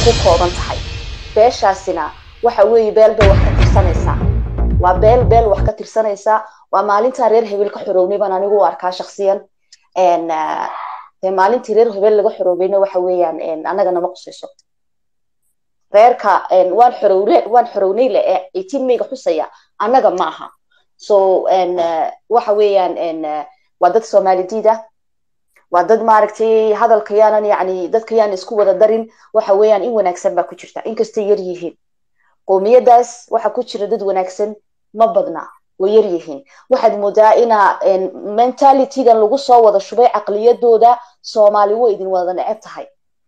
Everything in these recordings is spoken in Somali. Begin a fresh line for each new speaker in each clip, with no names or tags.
ku kooban tahay beeshaasina waxa weeye beel bay wax ka tirsanaysaa waa beel beel wax ka tirsanaysaa waa maalintaa reer hebel ka xorownay baan anigu u arkaa shaksiyan dee maalintii reer hebel laga xoroobayna waxa weeyaan annaga nama qusayso reerka waan xorowne waan xorownay le ee eighteen mayga xusaya annaga ma aha so waxa weeyaan waa dad soomaalidida waa dad maaragtay hadalka yaanan yani dadka yaan isku wada darin waxa weeyaan in wanaagsan baa ku jirta inkastay yar yihiin qowmiyadaas waxa ku jira dad wanaagsan ma badna way yar yihiin waxaad moodaa inaa mentalitygan lagu soo wada shubay caqliyadooda soomaali way idin wada neceb tahay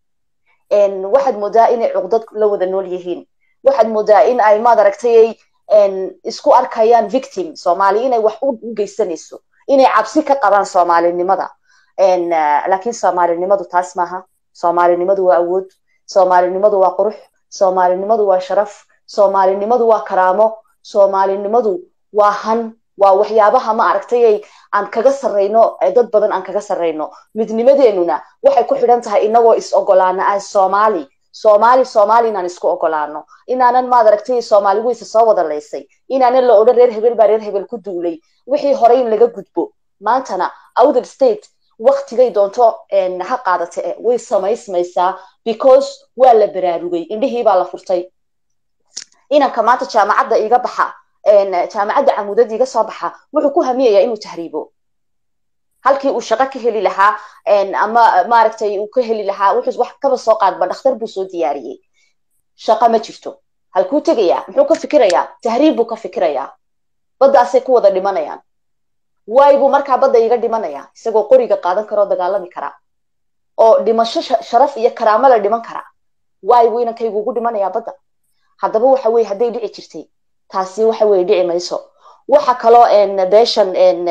waxaad moodaa inay cuqdad la wada nool yihiin waxaad moodaa in ay maad aragtay isku arkayaan victim soomaali inay wax u geysanayso inay cabsi ka qabaan soomaalinimada laakiin soomaalinimadu taas maaha soomaalinimadu waa awood soomaalinimadu waa qurux soomaalinimadu waa sharaf soomaalinimadu waa karaamo soomaalinimadu waa han waa waxyaabaha ma aragtay aan kaga sarrayno dad badan aan kaga sarrayno midnimadeenuna waxay ku xidhan tahay inagoo is ogolaana as soomaali soomaali soomaali inaan isku ogolaano inaanan maad aragtay soomaali weyse soo wada laysay inaanan la odhan reer hebel baa reer hebel ku duulay wixii horey in laga gudbo maantana outer state waktigay doonto ha qaadata e way samaysmaysaa because waa la baraarugay indhihii baa la furtay inanka maanta jaamacadda iga baxa jaamacadda camudada iga soo baxa wuxuu ku hamiyayaa inuu tahriibo halkii uu shaqo ka heli lahaa ama maaragtay uu ka heli lahaa wuxuu wax kaba soo qaadba dhakhtar buu soo diyaariyey shaqo ma jirto halkuu tegayaa muxuu ka fikirayaa tahriib buu ka fikirayaa baddaasay ku wada dhimanayaan waay buu markaa badda iga dhimanayaa isagoo qoriga qaadan kara oo dagaalami kara oo dhimasho sharaf iyo karaamo la dhiman kara waay buu inankaygu ugu dhimanayaa badda haddaba waxa weye hadday dhici jirtay taasi waxa weye dhici mayso waxa kaloo beeshan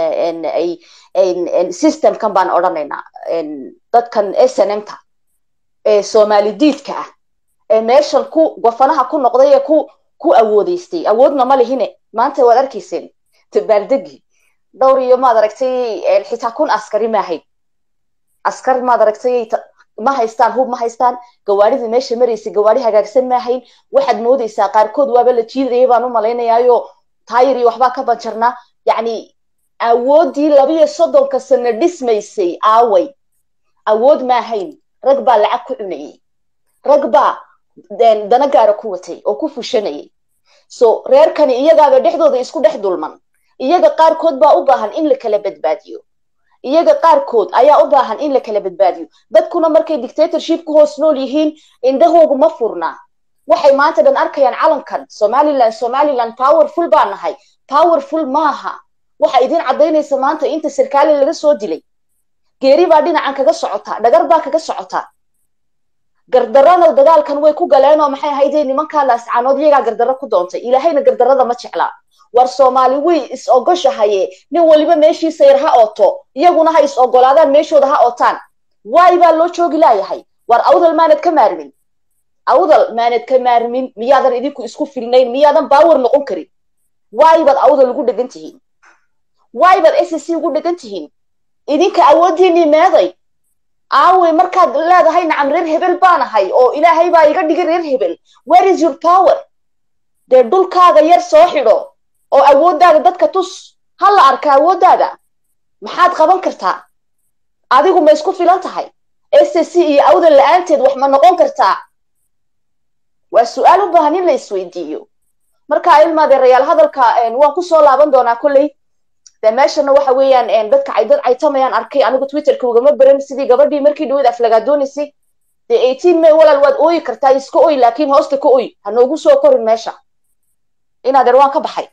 systemkan baan odhanaynaa dadkan snmta ee soomaali diidka ah ee meeshan ku gofanaha ku noqday ee ku ku awoodeystay awoodna ma lihine maanta waad arkayseen dabaaldegi dhowr iyo maad aragtay xitaa kun askari ma ahayd askar maad aragtay ma haystaan hub ma haystaan gawaadhidii meesha maraysay gawaadhi hagaagsan ma ahayn waxaad moodaysaa qaarkood waaba la jiidayay baan u malaynayaayo taayir iyo waxbaa ka banjarnaa yacni awooddii labiyo soddonka sano dhismaysay aaway awood ma ahayn rag baa lacag ku cunayay rag baa dana gaara ku watay oo ku fushanayay so reerkani iyagaaba dhexdooda isku dhex dulman iyaga qaarkood baa u baahan in la kala badbaadiyo iyaga qaarkood ayaa u baahan in la kala badbaadiyo dadkuna markay dictatorship ku hoos nool yihiin indhahoogu ma furnaa waxay maanta dhan arkayaan calankan somaliland somaliland powerful baa nahay powerful maaha waxa idin caddaynaysa maanta inta sarkaali laga soo dilay geeri baa dhinacan kaga socota dhagar baa kaga socota gardarana dagaalkan way ku galeenoo maxay ahaydee nimankaa laascaanood iyagaa gardarro ku doontay ilaahayna gardarrada ma jeclaa war soomaali way is ogoshahaye nin waliba meeshiisa yar ha ooto iyaguna ha is ogolaadaan meeshooda ha ootaan waay baa loo joogi laayahay war awdal maanad ka maarmin awdal maanad ka maarmin miyaadan idinku isku filnayn miyaadan baawar noqon karin waay baad awdal ugu dhegan tihiin waay baad s c ugu dhegan tihiin idinka awooddiinii meeday aawey markaad leedahay nacam reer hebel baanahay oo ilaahay baa iga dhigay reer hebel where is your power dee dhulkaaga yar soo xidho oo awooddaada dadka tus ha la arka awooddaada maxaad qaban kartaa adigu ma isku filan tahay s c iyo awdal la-aanteed wax ma noqon kartaa waa su-aal u baahan in la isweydiiyo marka ilmaadeerayaal hadalka waan kusoo laaban doonaa kolley de meeshana waxa weeyaan dadka dad caytamayaan arkay anigu twitterka ugama baran sidii gabadhii markii dhaweed aflagaadonaysay dee eighteen may walaal waad ooyi kartaa iska oy laakiin hoosta ka oy ha noogu soo korin meesha inaadeer waan ka baxay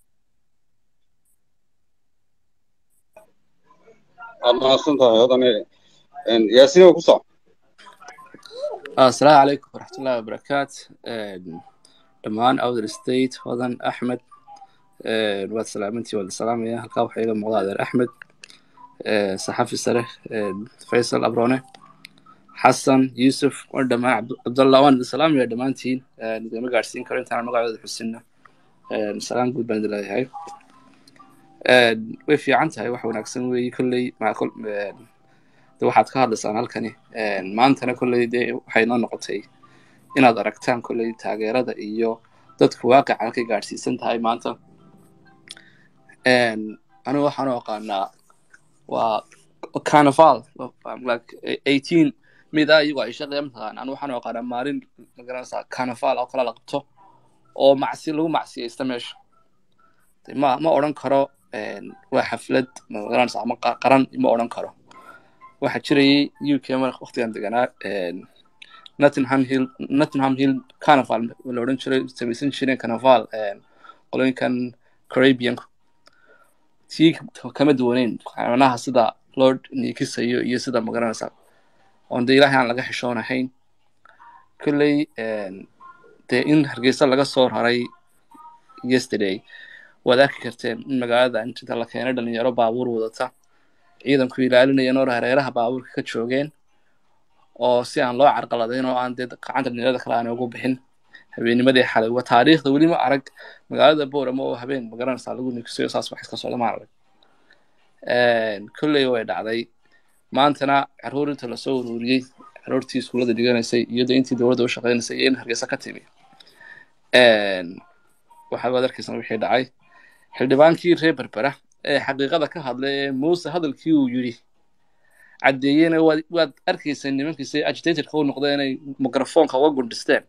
waad mahadsan tahay odane yaasiin waa ku soc
asalaamu calaykum waraxmatullahi wabarakaat dhammaan outer state hodan axmed waad salaamantii waad salaamaya halkaa waxaa iga muuqda adeer axmed saxafi sare faysal abrone xasan yusuf waan dhamaan cabdallah waan idin salaamaya dhammaantiin idinma gaadhsiin karo intaan magacooda xusinna salaan guud baan idin leeyahay way fiican tahay wax wanaagsan weeye kolley de waxaad ka hadlaysaan halkani maantana kolley dee waxay noo noqotay inaad aragtaan kolley taageerada iyo dadku waaqica halkay gaadhsiisan tahay maanta anigu waxaan u aqaanaa waa carnival like eighteen mid ah iyagoo ay shaqeeya mataqaan anigu waxaan u aqaanaa maalin magaranaysaa carnival oo kale la qabto oo macsi lagu macsiyaysta meesha ma ma odhan karo waa xaflad magaranaysa ama qaran ma odhan karo waxaa jirayay u k mar waqtigan deganaa nottingham hill nottingham hill carnival la odhan jiray samaysan jireen carnival qolooyinkan caribbeanku tii kama duwaneyn macnaha sida loo niikisayo iyo sida magaranaysa oon dee ilaahay aan laga xishoonahayn kolley dee in hargeysa laga soo raray yesterday waad arki karteen in magaalada inta la keenay dhalinyaro baabuur wadata ciidanku ilaalinaya noor hareeraha baabuurka ka joogeen oo si aan loo carqaladayn oo aan dee gacanta dhalinyarada kale aan ugu bixin habeenimadii xalay waa taariikhda weli ma arag magaalada boorama oo habeen magaranaysaa lagu nikisayo saas wax iska socda ma arag kolley way dhacday maantana caruur inta lasoo ururiyey caruurtii iskuullada dhiganaysay iyadoo intii dowladda u shaqeynaysay iyo in hargeysa ka timi waxaad waad arkaysan wixii dhacay xildhibaankii reer berbera ee xaqiiqada ka hadlay ee muuse hadalkii uu yidhi caddeeyena waad waad arkayseen nimankiisa agitatorka u noqda inay microfonka uga gundhisteen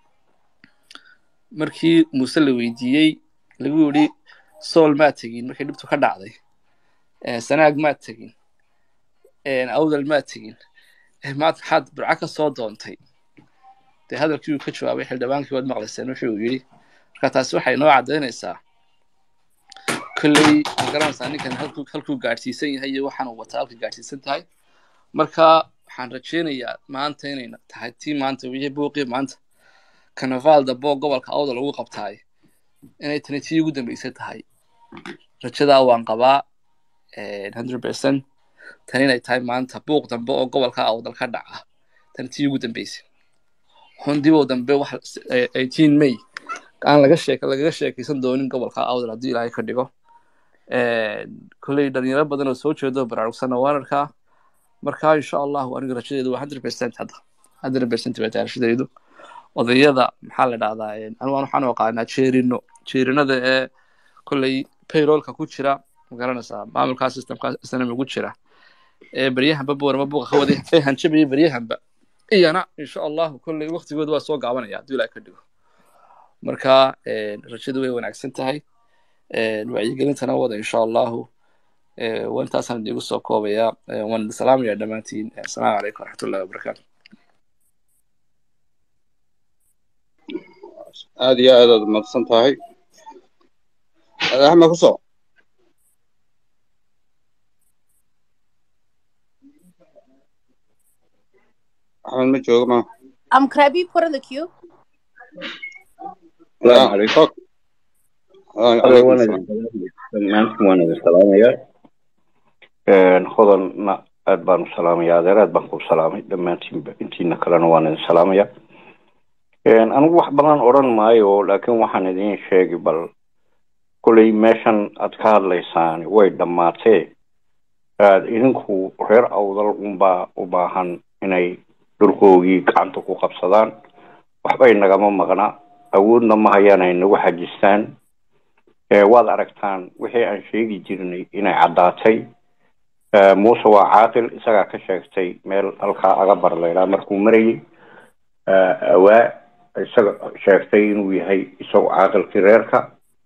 markii muuse la weydiiyey lagu yidhi sool maad tegin markii dhibtu ka dhacday sanaag maad tegin awdal maad tegin maad maxaad burco ka soo doontay dee hadalkii uu ka jawaabay xildhibaankii waad maqlayseen wuxuu uu yidhi marka taasi waxay noo caddaynaysaa kolley magaranaysaa ninkan halkuu halkuu gaadhsiisan yahay iyo waxaan uu wataa halka gaadhsiisan tahay marka waxaan rajaynayaa maanta inay tahay tii maanta wixii buuqii maanta carnival dabo gobolka awda lagu qabtaay inay tani tii ugu dambeysay tahay rajadaa waan qabaa hundred percent tan inay tahay maanta buuq dambe oo gobolka awdal ka dhaca tan tii ugu dambeysay hundibow dambe wax eighteen may aan laga sheek lagaga sheekaysan doonin gobolka awdal haddii ilaahay ka dhigo kolley dhalinyaro badan oo soo jeedo baraarugsanna waan arkaa marka insha allahu aniga rajadeedu waa hundred percent hadda hundred percent bay tahay rashadaydu odayada maxaa la dhahdaa anigu waxaan u aqaanaa jeerino jeerinada ee kolley payrollka ku jira magaranaysaa maamulkaa systemka snm ugu jira ee beryahanba boorama buuqa ka waday ee hanjabaya beryahanba iyana insha allahu kolley waqtigooda waa soo gaabanaya haddii ilaah ka dhigo marka rajadu way wanaagsan tahay wacyigelintana wada insha allahu waa intaasaan idigu soo koobaya waan idin salaamaya dhammaantiin asalaamu calaykum waraxmatullahi wabarakaatu
aad iyo aad aad umaqsan tahay axmed ku soo axmed ma joogo ma
Um, could I be put in the queue?
السلام عليكم عليكم السلام
dhammaantiin waan idin salaamayaa hodanna aad baan u salaamayaa adeer aad baan ku salaamay dhammaantiinba intiina kalena waan idin salaamayaa anigu wax badan odhan maayo laakiin waxaan idin sheegi bal koley meeshan aad ka hadlaysaan way dhammaatee aad idinku reer awdal unbaa u baahan inay dhulkoogii gacanta ku qabsadaan waxbay nagama maqna awoodna ma hayaan ay nagu xajistaan waad aragtaan wixii aan sheegi jirnay inay caddaatay muuse waa caaqil isagaa ka sheegtay meel halkaa agabar laydhaa markuu marayay awaa isaga sheegtay inuu yahay isagu caaqilkii reerka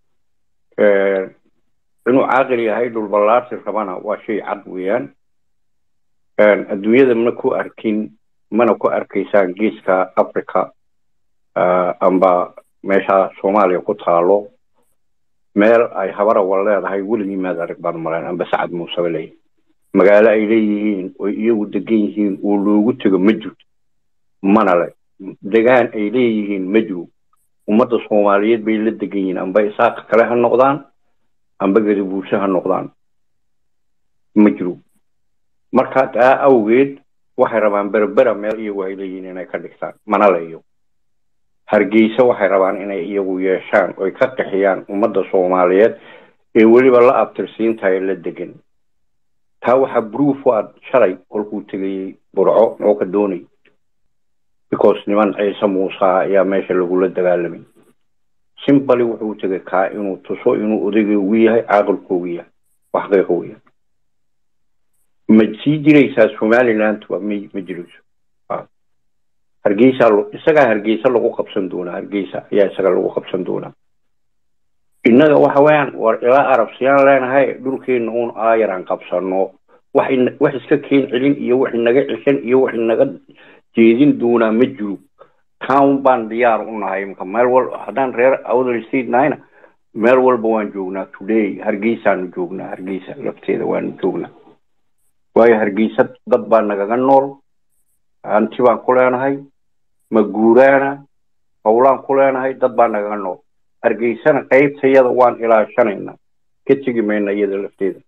inuu caaqil yahay dhulballaarsi rabana waa shay cad weeyaan adduunyada mana ku arkin mana ku arkaysaan geeska africa amba meesha soomaaliya ku taalo meel ay habarawal leedahay weligii maad arag baan malayn amba sacad muuseba leeyahy magaalo ay leeyihiin oy iyagu degan yihiin oo loogu tego ma jirto mana le degaan ay leeyihiin ma jiro ummadda soomaaliyeed bay la degan yihiin amba isaaqa kale ha noqdaan amba gadabuushe ha noqdaan ma jiro marka taa awgeed waxay rabaan berbera meel iyagu ay leeyihiin inay ka dhigtaan mana leeyo hargeysa waxay rabaan inay iyagu yeeshaan oy ka qixiyaan ummadda soomaaliyeed ee weliba la abtirsiintahay la degan taa waxaa bruuf u ad shalay kolkuu tegayey burco oo ka doonay because niman ciise muuse ayaa meesha lagula dagaalamay simbali wuxuu tegay kaa inuu tuso inuu odaygeegu yahay caaqilkoogu yahay wax xaqiiqa weya ma sii jiraysaa somalilandba ma ma jirayso hargeysa isagaa hargeysa lagu qabsan doonaa hargeysa ayaa isaga lagu qabsan doonaa innaga waxa weeyaan war ilaa arabsiyaan leenahay dhulkeena uun aayaraan qabsano wax wax iska keen celin iyo wax inaga ceshan iyo wax inaga jeedin doonaa ma jiro town baan diyaar u nahay imka meel wal haddaan reer outer state nahayna meel walba waan joognaa today hargeysaanu joognaa hargeysa lafteeda waanu joognaa waayo hargeysa dad baa nagaga nool hanti baan ku leenahay maguuraana howlaan ku leenahay dad baa nagaga nool hargeysana qaybtayada waan ilaashanaynaa ka tegi mayno iyada lafteeda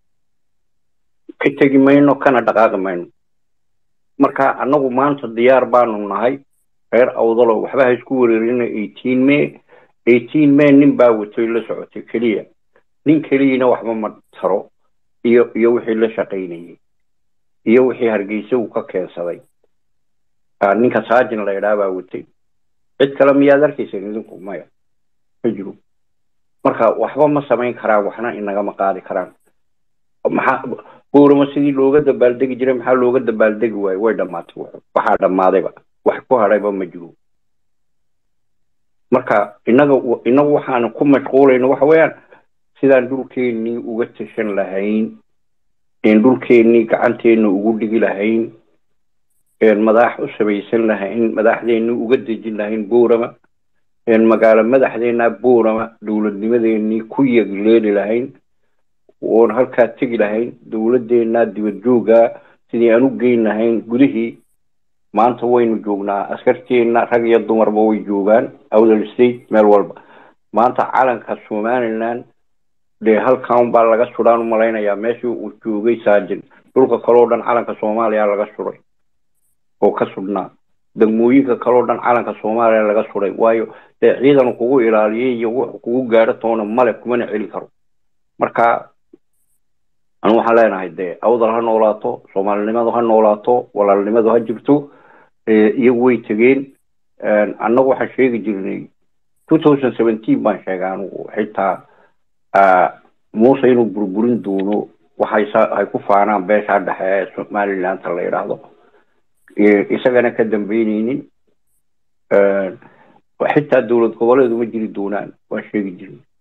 ka tegi mayno kana dhaqaaqi mayno marka annagu maanta diyaar baanu nahay reer awdalo waxba ha isku wereerina eighteen may eighteen may nin baa watay la socotay keliya nin keliyana waxba ma taro iyo iyo wixii la shaqaynayay iyo wixii hargeysa uu ka keensaday ninka saajin la idhaa baa watay cid kale miyaad arkayseen idinku maya ma jiro marka waxba ma samayn karaan waxna inagama qaadi karaan maxaa boorama sidii looga dabaaldegi jiray maxaa looga dabaaldegi waayo way dhammaatay waxaa dhammaadayba wax ku hadhayba ma jiro marka inaga inagu waxaanu ku mashquulayno waxa weeyaan sidaan dhulkeennii uga tashan lahayn een dhulkeennii gacanteena ugu dhigi lahayn een madax u samaysan lahayn madaxdeennii uga dejin lahayn boorama een magaalo madaxdeennaa boorama dowladnimadeennii ku yegleeli lahayn oon halkaa tegi lahayn dowladeennaa dibad joogaa sidii aan u geyn lahayn gudihii maanta waynu joognaa askarteenna rag iyo dumarba way joogaan outer state meel walba maanta calanka somaliland dee halkan baa laga sudhaan umalaynayaa meeshii uu joogay saajin dhulka kaleo dhan calanka soomaaliya laga suday oo ka sudhnaa degmooyinka kaleo dhan calanka soomaaliya laga suday waayo dee ciidan kugu ilaaliyay iyo wuxu kugu gaadho toona male kumana celi karo marka anu waxaan leenahay dee awdal ha noolaato soomaalinimadu ha noolaato walaalnimadu ha jirto iyagu way tegeen annagu waxaan sheegi jirnay two thousand seventeen baan sheegay anugu xitaa muuse inuu burburin doono waxay ay ku faanaan beeshaa dhexe ee somalilandta la yidhaahdo isagana ka dambeyneynin xitaa dowlad goboleedu ma jiri doonaan waan sheegi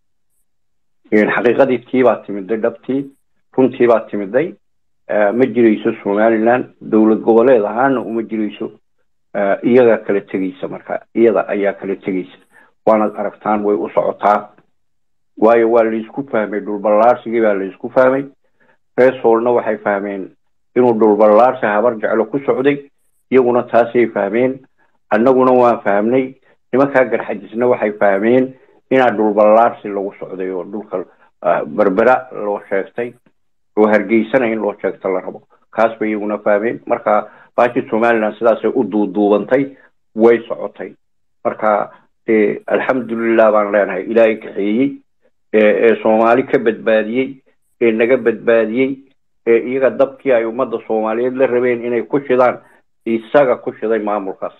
jirnay xaqiiqadii tii baa timiday dhabtii runtii baa timiday ma jirayso somaliland dowlad goboleed ahaana uma jirayso iyagaa kala tegeysa marka iyada ayaa kala tegeysa waanad aragtaan way u socotaa waayo waa laysku fahmay dhulballaarsigii baa laysku fahmay reesoolna waxay fahmeen inuu dhulballaarsi habar jeclo ku socday iyaguna taasay fahmeen annaguna waan fahmnay nimankaa garxajisna waxay fahmeen inaa dhulballaarsi lagu socday oo dhulka berbera loo sheegtay oo hargeysana in loo sheegta la rabo kaas bay iyaguna fahmeen marka baashi somaliland sidaasay u duuduubantay way socotay marka dee alxamdulilah baan leenahay ilaahay kaxeeyey ee soomaali ka badbaadiyey ee naga badbaadiyey ee iyaga dabkii ay ummadda soomaaliyeed la rabeen inay ku shidaan isaga ku shiday maamulkaas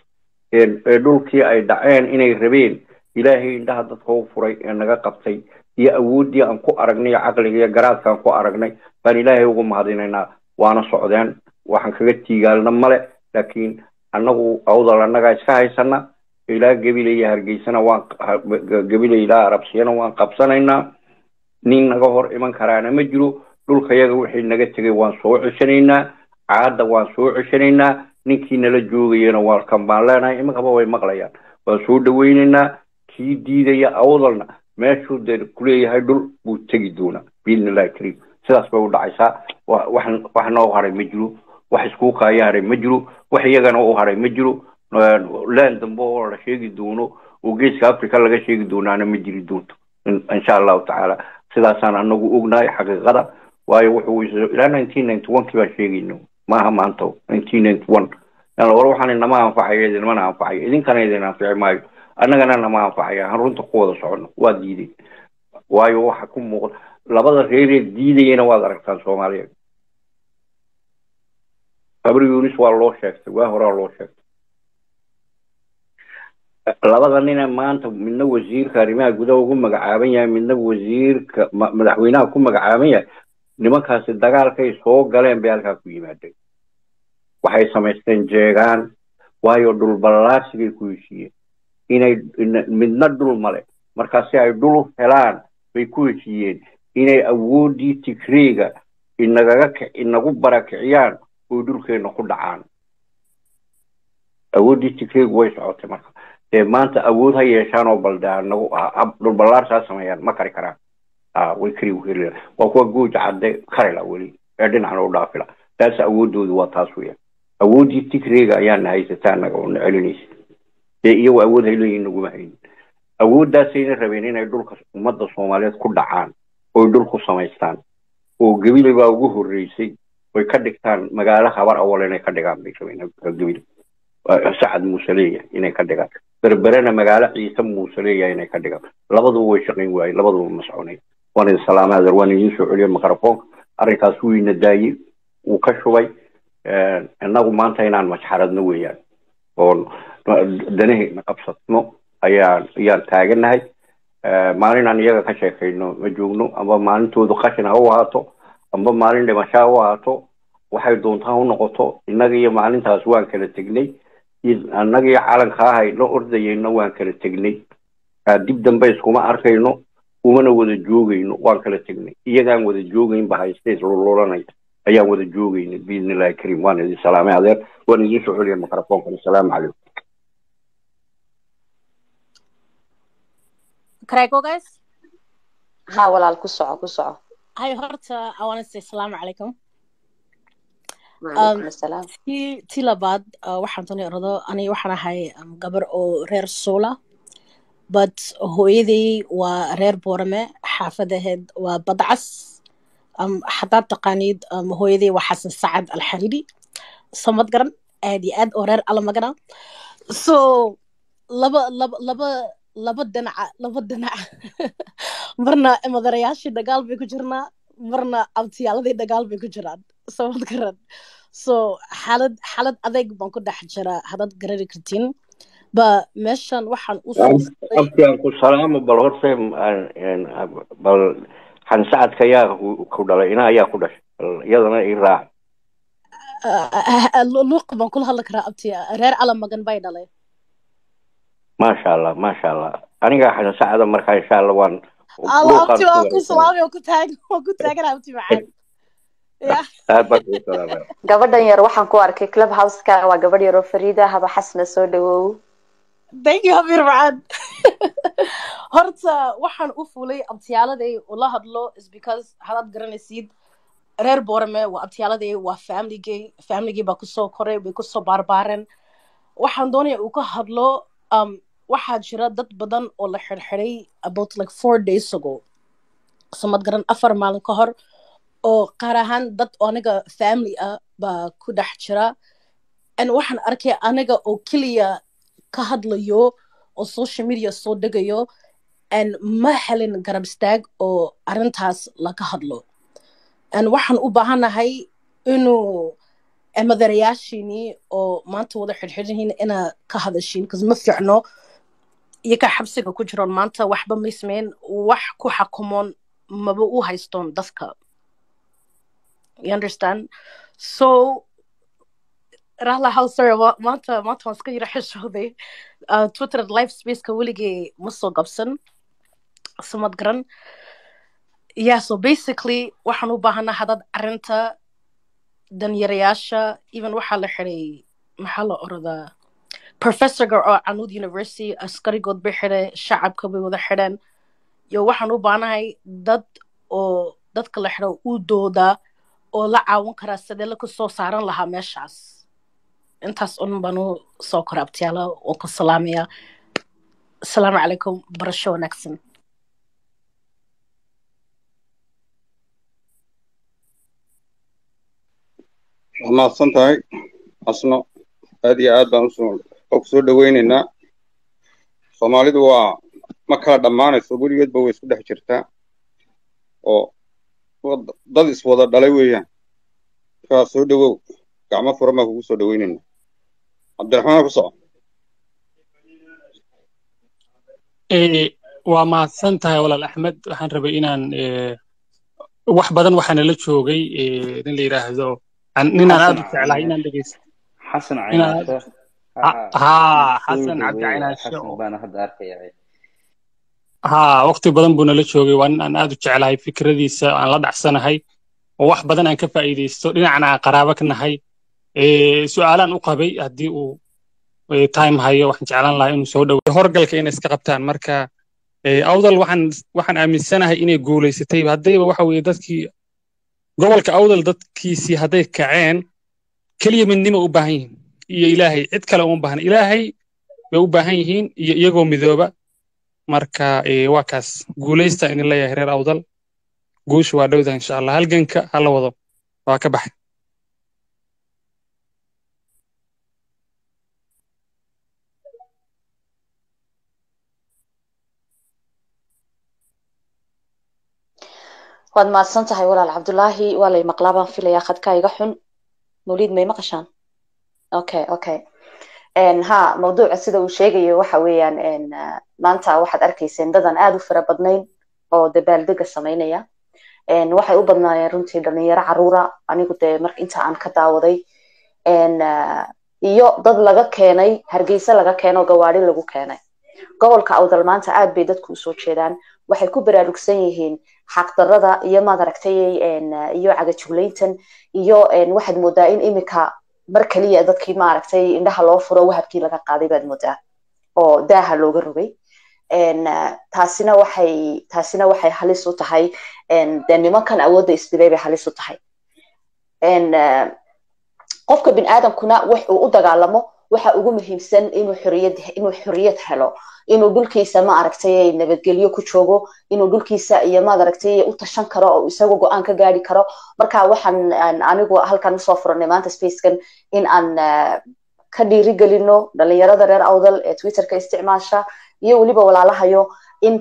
ee dhulkii ay dhaceen inay rabeen ilaahay indhaha dadka u furay ee naga qabtay iyo awooddii aan ku aragnay iyo caqliga iyo garaadka aan ku aragnay baan ilaahay ugu mahadinaynaa waana socdeen waxaan kaga tiigaalna male laakiin annagu awdal annagaa iska haysana ilaa gebile iyo hargeysana waan gebile ilaa arabsiyana waan qabsanaynaa nin naga hor iman karaana ma jiro dhulka yaga wixii naga tegay waan soo ceshanaynaa caadda waan soo ceshanaynaa ninkii nala joogayana waa kan baan leenahay iminkaba way maqlayaan waan soo dhawaynaynaa kii diidaya awdalna meeshuu dee kuleeyahay dhul buu tegi doonaa biidni illahi kariim sidaas bay u dhacaysaa wax wax noo haray ma jiro wax iskuu kaaya haray ma jiro wax iyagana u haray ma jiro laan dambe oo la sheegi doono oo geeska africa laga sheegi doonaana ma jiri doonto insha allahu tacaala sidaasaan anagu ognahay xaqiiqada waayo wuxuu ilaa nineteen ninety one kii baan sheegayno maaha maanta nineteen ninety one war waxaan inama anfacayo idinmana anfacayo idinkana idin anfici maayo annagana nama anfacaya aan runta ku wada socono waa diiday waayo waxa ku muuqda labada reeree diidayana waad aragtaan soomaaliya qabri yunis waa loo sheegtay waa horaa loo sheegtay labada nina maanta midna wasiirka arrimaha gudaha ugu magacaaban yahay midna wasiirka ma- madaxweynaha ku magacaaban yahay nimankaasi dagaalkay soo galeen bay halkaa ku yimaadeen waxay samaysteen jeegaan waayo dhul ballaarsigay ku heshiiyeen inay ina- midna dhul male markaa si ay dhul u helaan bay ku heshiiyeen inay awooddii tigreega inagaga kic- inagu barakiciyaan oo dhulkeena ku dhacaan awooddii tigreegu way socotay marka dee maanta awood ha yeeshaan oo balde nagu dhul ballaarsaa sameeyaan ma kari karaan ah way kari weheli waa kuwa gooja cadde karila weli ee dhinacna u dhaafila taas awooddoodu waa taas weeyaan awooddii tigreega ayaana haysataa naga oo na celinaysa dee iyagu awood hay leeyihin naguma haynin awooddaasayna rabeen inay dhulka ummadda soomaaliyeed ku dhacaan oy dhul ku samaystaan oo gebile baa ugu horreysay oy ka dhigtaan magaalo habar awal inay ka dhigaan bay rabeen gebile sacad muuse leeyahay inay ka dhigaan berberena magaalo ciise muuse leeyahay inay ka dhigaan labaduba way shaqayn waayeen labaduba ma soconay waan idin salaamay adeer waan idiin soo celiyay mikrofoonka arrinkaas wuu ina daayey wuu ka shubay innagu maanta inaan masxaradno weeyaan oon danahayna qabsatno ayaan ayaan taaganahay maalin aan iyaga ka sheekayno ma joogno amba maalintoodu qashin ha u ahaato amba maalin dhimasho ha u ahaato waxay doontaa u noqoto innaga iyo maalintaas waan kala tegnay annaga iyo calankaa hayno ordayayno waan kala tegnay dib dambe iskuma arkayno umana wada joogayno waan kala tegnay iyagaan wada joogaynba haysta islululanaya ayaan wada joogayna biidni illahi kariim waan idin salaamay adeer waan idin soo celiya mikrofoonkan asalaamu calaykum
Can I go, guys?
ha walaal ku soco ku soco
Hi, horta, I want to say salaam alaikum.
waalaikum asalaam
Tii tii labaad uh, waxaan doonay orado aniga waxaan ahay um, gabar oo reer Soola but hooyaday waa reer Boorame xaafadaheed waa Badcas um, haddaad taqaanid um, hooyaday waa Xasan Sacad Alxariiri samad garan aad iyo aad oo reer Alamagana so laba laba laba laba dhinaca laba dhinac marna madarayaashii dagaal bay ku jirnaa marna abtiyaaladii dagaal bay ku jiraan samad garan so xaalad xaalad adayg baan ku dhex jira haddaad garari kartiin ba meeshan waxaan u soo socday
abkaan ku salaamo bal horta bal xansacadka yaa ku dhalay ina ayaa ku dhashay bal iyadana i raac
luuq baan kula hadli karaa abti reer alamagan bay dhalay
maasha allah maasha allah aniga xansacada markaa insha allah waan
alla abti waan ku salaamay waan ku taag waan ku taagana abti macaan ya
aad baan kugu salaamay
gabadhan yar waxaan ku arkay club houseka waa gabadh yaroo fariida haba xasna soo dhawow
thank you habir macaan horta waxaan u fulay abtiyaaladay ula hadlo is because hadaad garanaysid reer boorame waa abtiyaaladay waa familygay familygay baa kusoo koray way kusoo baarbaareen waxaan doonaya uu ka hadlo um, waxaa jira dad badan oo la xirxiray about like four days ago samad garan afar maalin ka hor oo qaar ahaan dad oo aniga family ah baa ku dhex jira and waxaan arkay aniga oo keliya ka hadlayo oo social media soo degayo and ma helin garab istaag oo arrintaas laga hadlo and waxaan u baahanahay inuu madarayaashiini oo maanta wada xirxiran yihiin inaa ka hadashiin bcause ma fiicno iyo ka xabsiga ku jiroon maanta waxba ma ismeyn wax ku xakumoon maba u haystoon dadka you understand so rahla how sorry wa- maanta maanta waan iska yara xishooday uh, twitter live spaceka weligay ma soo qabsan samad garan yeah so basically waxaan u baahanaa hadad arrinta danyarayaasha even waxaa la xiray maxaa la oradaa professorga oo canud university askarigood bay xidhay shacabka bay wada xidheen yo waxaan u baahanahay dad oo dadka la xidho u dooda oo la caawin karaa sidee la soo saaran lahaa meeshaas intaas un baan u soo kora abtiyaala oo ku salaamaya asalaamu calaykum barasho wanaagsan
waa mahadsan tahay asno aad iyo aad baan usoo oo kusoo dhaweyneynaa soomaalidu waa ma kala dhammaanayso weligeedba way isku dhex jirtaa oo wad- dad iswada dhalay weeyaan markaa soo dhawow gacmo furan baan kugu soo dhaweyneynaa cabdiraxmaan ku soco
Eh, waa mahadsan tahay walaal axmed waxaan rabay inaan eh, wax badan waxaana la joogay eh, nin la yidhaahdo an- ninaan aad
xasan
u jeclahay
caynaashe
inaan dhegeysto
xasan
inaan aad
caynaashe
ha
ha
haa
soo
xasan cabdi
dhaweeya
caynaashe
xasan
oo
baana hadda arkaya
haa waqti badan buu nala joogay waa nin aan aad u jeclahay fikradiisa aan la dhacsanahay oo wax badan aan ka faa'iidaysto dhinacna aan qaraabo ka nahay Eh, su'aalaan u qabay haddii uu eh, time hayo waxaan jeclaan lahaa inuu soo dhaweeyo horgalka inay iska qabtaan marka eh, awdal waxaan waxaan aaminsanahay inay guulaysatay haddayba waxa weeye dadkii gobolka awdal dadkiisii hadday kaceen keliya midnimo u baahan yihiin iyo ilaahay cid kale uma baahna ilaahay bay u baahan yihiin iyo iyagoo midooba marka eh, waa kaas guulaysta idin leeyahay reer awdal guusha waa dhowda insha allah halganka hala wado waa ka baxay
waad mahadsan tahay walaal cabdulaahi waa lay maqlaa baan filayaa khadkaa iga xun mawliid may maqashaan okay okay En, ha mawduuca sida uu sheegayo waxa weeyaan en, ah, maanta waxaad arkayseen dadan aad u fara badnayn oo dabaaldega samaynaya En, waxay u badnaayeen runtii dhalinyaro caruura anigu dee marka inta aan ka daawaday En, ah, iyo dad laga keenay hargeysa laga keeno gawaari lagu keenay gobolka awdal maanta aad bay dadku usoo jeedaan waxay ku baraarugsan yihiin xaqdarada iyo maad aragtay en, ah, iyo cagajuglayntan iyo en, waxaad moodaa in imika mar kaliya dadkii maaragtay indhaha loo furo wahabkii laga qaaday baad moodaa oo daaha looga rogay En, ah, taasina waxay taasina waxay halis u tahay en, dee nimankan awoodda isbiday bay halis u tahay En, ah, qofka biniaadamkuna wax uu u dagaalamo waxa ugu muhiimsan inuu xoriyad inuu xoriyad helo inuu dhulkiisa ma aragtay nabadgelyo ku joogo inuu dhulkiisa iyo maad aragtay u tashan karo oo isagu go-aan ka gaari karo marka waxaan aan anigu halkan usoo furanay maanta spacekan in aan ah, ka dhiirigelino dhalinyarada reer awdal ee twitterka isticmaasha iyo weliba walaalahayo in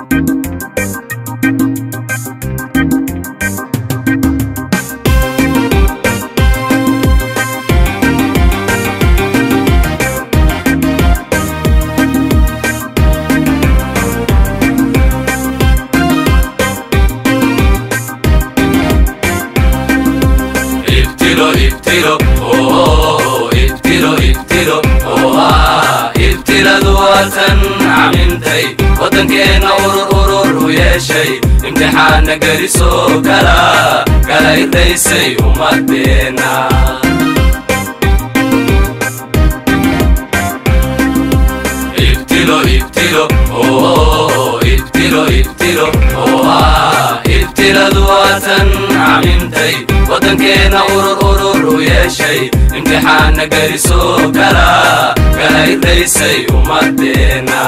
ibtilo ibtilo oo ibtilo ibtilo oo ibtiladu waatan camintay waddankeenna urur urur u yeeshay imtixaanna gelisoo kala kala irdaysay ummadeenna ibtilo ibtilo oo ibtilo ibtilo oo ibtiladu waatan camintay waddankeenna urur urur u yeeshay imtixaanna gelisoo kala kala irdaysay ummadeenna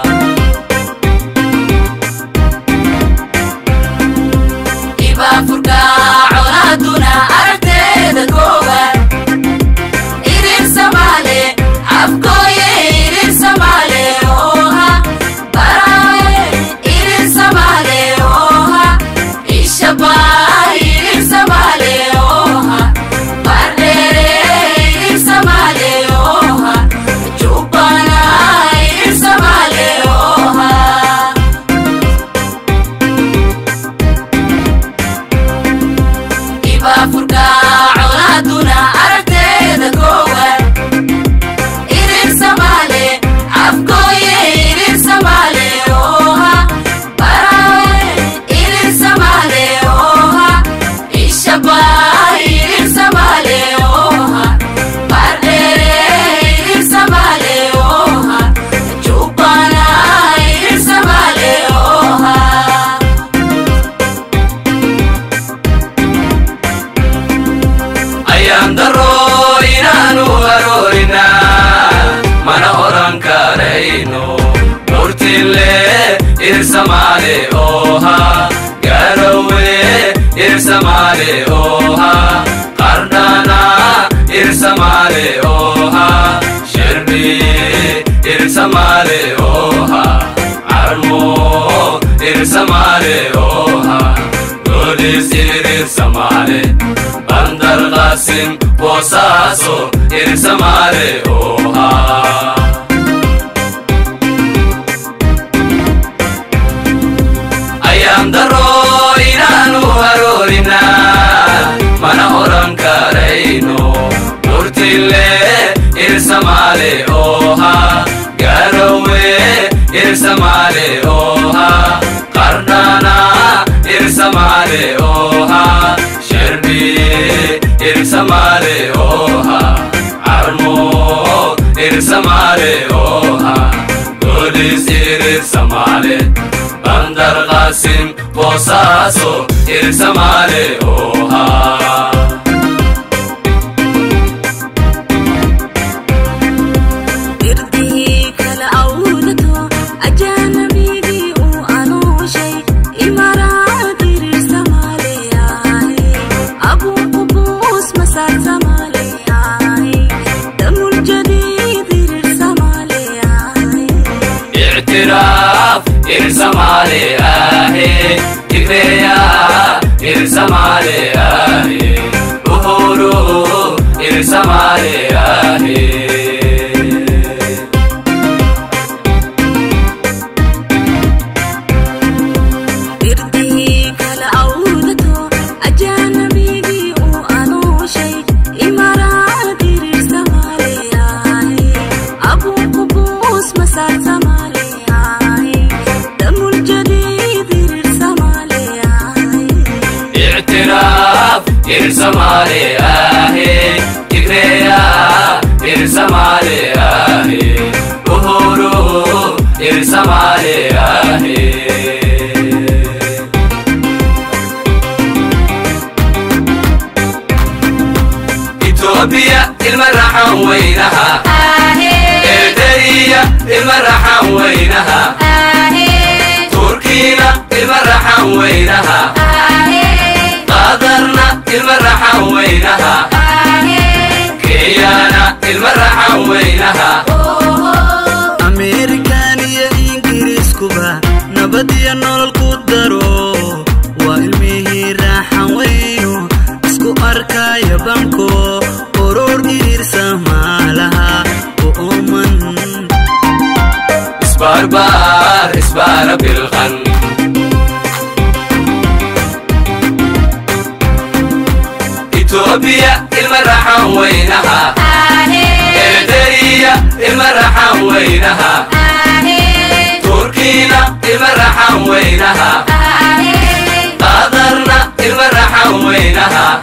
ibaafurka colaaduna aragteeda koowaad irir samaale afkooye irir samaale ooha baraaye irir samaale ooha ishabaa irir samaale ooha bardheere irir samaale ooha jubbana irir samaale ooha ibaafurka colaaduna aragteeda koowaad irir samaale afkooye irir samaale ooha baraaye irir samaale ooha ishabaa irir samaale ooha bardheere irir samaale ooha jubbana irir samaale ooha
ayaan daro inaanu haroorina mana oran karayno murtille irsamaale ooha garowe irsamaale ooha qardhana irsamaale ooha shirbi irsamaale ooha carmo irsamaale ooha golis irsamaale bandar qasim boosaaso irsamaale ooha irsamale oha qardana irsamale oha sherbi irsamale oha armo irsamale oha golis irsamale bandar qasim bosaso irsamale oha
irdihii kala awdato ajaanabigii uu anooshay imaraad irir samaaleyahay abuu qubuus masaar samaaleyahay damul jadiid irir samaaleyahay
اعتراف ارسمالي آهي تكريا ارسمالي آهي أهورو ارسمالي آهي
irdihii kala awdato ajaanabigii uu anooshay imaraad irir samaaleyahay abuu qubuus masaar samaaleyahay damul jadiid irir samaaleyahay
اعتراف ارسمالي آهي تكريا ارسمالي آهي أهورو ارسمالي آهي إثيوبيا المرحة وينها إيدريا المرحة وينها تركينا المرحة وينها قادرنا المرحة وينها كيانا المرحة وينها
ameerikan iyo ingiriiskuba nabad iyo nolol ku daro waa ilmihii raaxan weyno isku arkaya banko oror iriirsa maalaha u ooman
اسباربار اسبار بالغن إثيوبيا المرحة وينها إيدريا المرحة وينها تركينا المرحة وينها قادرنا المرحة وينها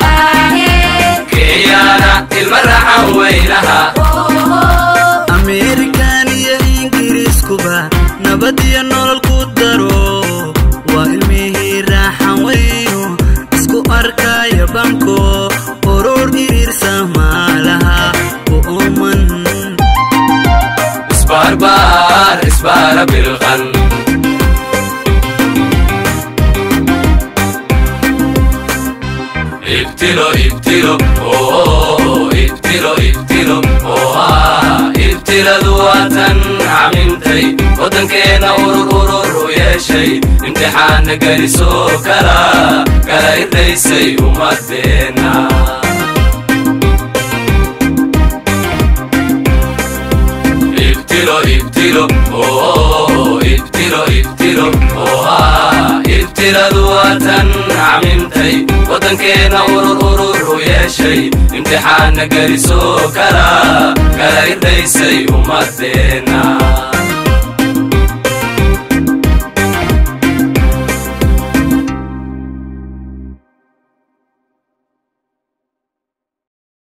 كيانا المرحة وينها
ameerikan iyo ingiriiskuba nabad iyo nolol ku daro waa ilmihii raaxan weyno isku arkaya banko oror iriirsa maalaha u ooman
اسباربار اسبار بالغن ابتلوا ابتلوا اوه ابتلوا ابتلوا اوه ابتلا ذواتا عممتي ودنكينا ورور ورور يا شي امتحان قريسو كلا كلا يديسي ومدينا ابتلوا ابتلوا اوه ابتلوا ابتلوا اوه ابتلا ذواتا عممتي ودنكينا ورور ورور يا شي امتحان قريسو كلا كلا يديسي ومدينا